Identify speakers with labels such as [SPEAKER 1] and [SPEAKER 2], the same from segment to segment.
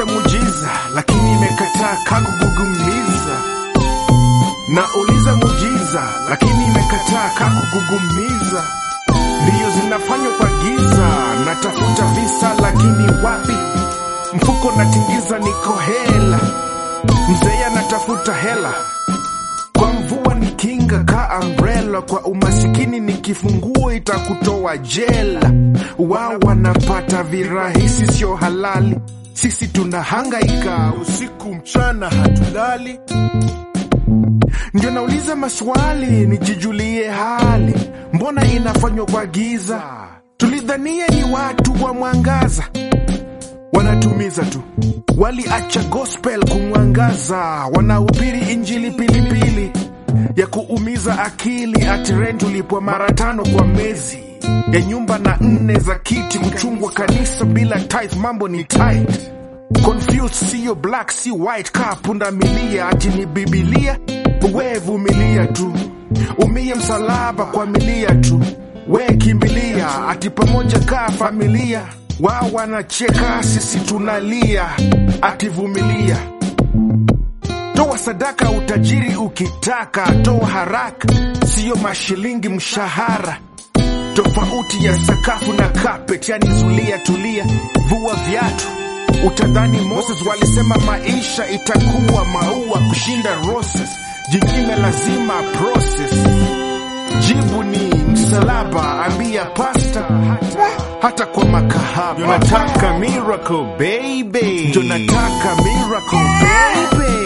[SPEAKER 1] Nauliza mujiza, lakini imekataa kakugugumiza. Nauliza mujiza, lakini imekataa kakugugumiza. Ndiyo zinafanywa kwa giza, natafuta visa, lakini wapi? Mfuko natingiza, niko hela. Mzee anatafuta hela kwa mvua ni kinga ka umbrella, kwa umasikini ni kifunguo itakutoa jela. Wao wanapata virahisi, sio halali. Sisi tunahangaika usiku mchana, hatulali. Ndio nauliza maswali nijijulie hali, mbona inafanywa kwa giza? Tulidhania ni watu wa mwangaza, wanatumiza tu. Waliacha gospel kumwangaza, wanahubiri injili pilipili ya kuumiza akili. Ati rent ulipwa mara tano kwa mezi ya nyumba na nne za kiti, kuchungwa kanisa bila tithe, mambo ni tight. Confused, siyo black si white, kaa punda milia, ati ni Bibilia. We vumilia tu, umie msalaba kwa milia tu, we kimbilia, ati pamoja kaa familia. Wao wanacheka, sisi tunalia, ati vumilia. Toa sadaka, utajiri ukitaka, toa haraka, siyo mashilingi mshahara tofauti ya sakafu na carpet, yani zulia, tulia, vua viatu. Utadhani Moses walisema maisha itakuwa maua kushinda roses, jingine lazima process. Jibu ni msalaba, ambia pasta, hata, hata kwa makahaba. Ndio nataka miracle baby, ndio nataka miracle baby,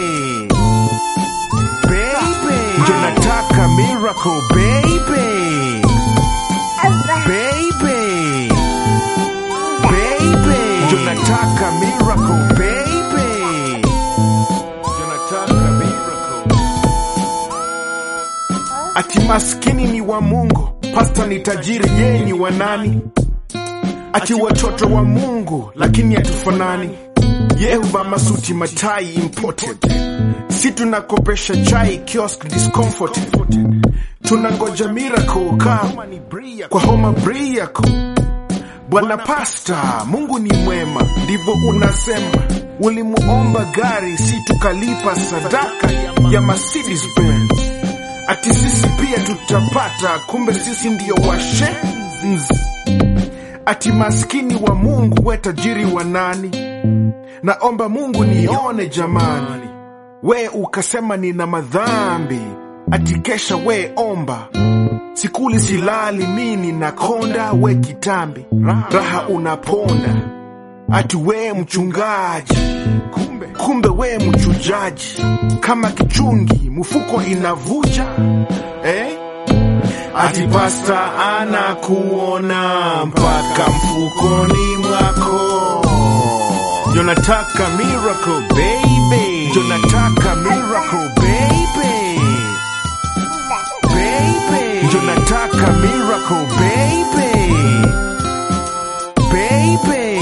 [SPEAKER 1] baby, ndio nataka miracle baby baby baby ndio nataka miracle baby ndio nataka miracle ati maskini ni wa Mungu pasta ni tajiri yeye ni wa nani ati watoto wa Mungu lakini hatufanani yeye huvaa masuti matai imported si tunakopesha chai kiosk discomforted tunangoja miracle kama kwa homa briako bwana pasta mungu ni mwema ndivyo unasema ulimuomba gari si tukalipa sadaka ya Mercedes Benz ati sisi pia tutapata kumbe sisi ndio washenzi ati maskini wa mungu we tajiri wa nani naomba mungu nione jamani we ukasema nina madhambi ati kesha we omba sikuli silali mini na konda we kitambi raha unaponda ati we mchungaji kumbe, kumbe we mchujaji kama kichungi mfuko inavuja eh? ati pasta anakuona mpaka mfukoni mwako ndio nataka miracle baby ndio nataka miracle baby baby ndio nataka miracle baby baby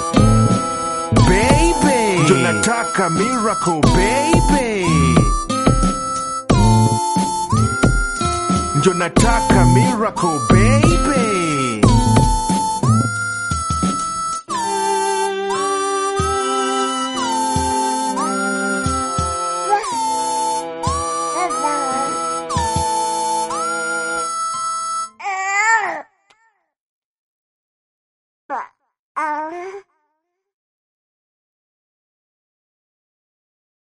[SPEAKER 1] baby ndio nataka miracle baby ndio nataka miracle baby
[SPEAKER 2] Uh.